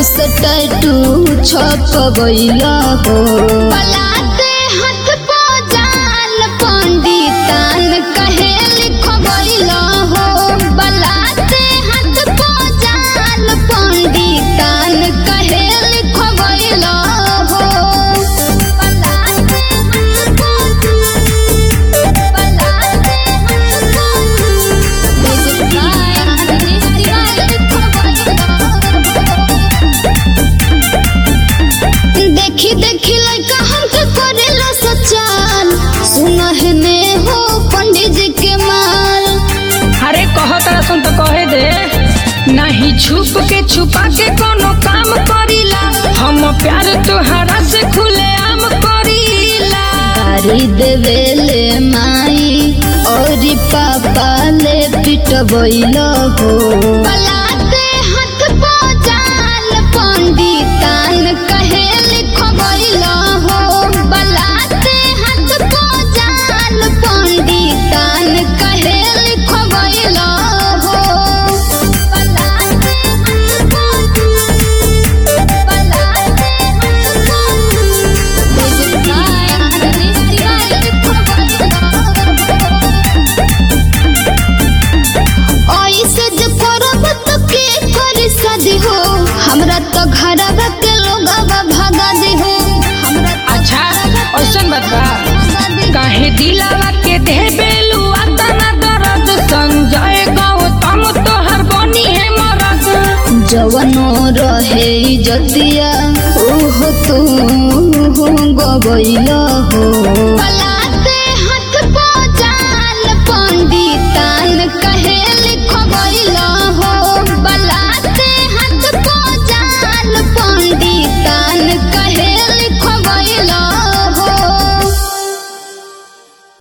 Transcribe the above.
से टैटू छपबैला हो पलाते हाथ पो जाल पंडितान कहे लिखबैला हो बलाते हाथ पो जाल पंडितान कहे लिखबैला हो बलाते हाथ पो बलाते हाथ पो Music by Dinesh Tiwari देखी देखी लड़का हमके करेला सचाल सुनह ने हो पंडित जी के माल अरे कहो तारा सुन तो कहे दे नहीं छुप के छुपा के कोनो काम करीला हम प्यार तोहरा से खुले आम करीला गाड़ी देवेले माई और पापा ले पिटबैल हो बलाते हाथ पो जाल पंडितान कहे लिखबैल हो बलाते हाथ पो जाल पंडितान कहे लिखबैल हो बलाते हाथ पो बलाते हाथ पो Music by Dinesh Tiwari ऐसे जे करब त के करी शादी हो हमरा त घरवा के लोगवा भगा दे हो हमरा त अच्छा ऐसन बात बा भगा दे काहे दिलावा के दे बेलू आता ना दर्द संजय गौतम तोहर बनी है मरद जवनो रहे इजतिया ओह तू हो गबैल हो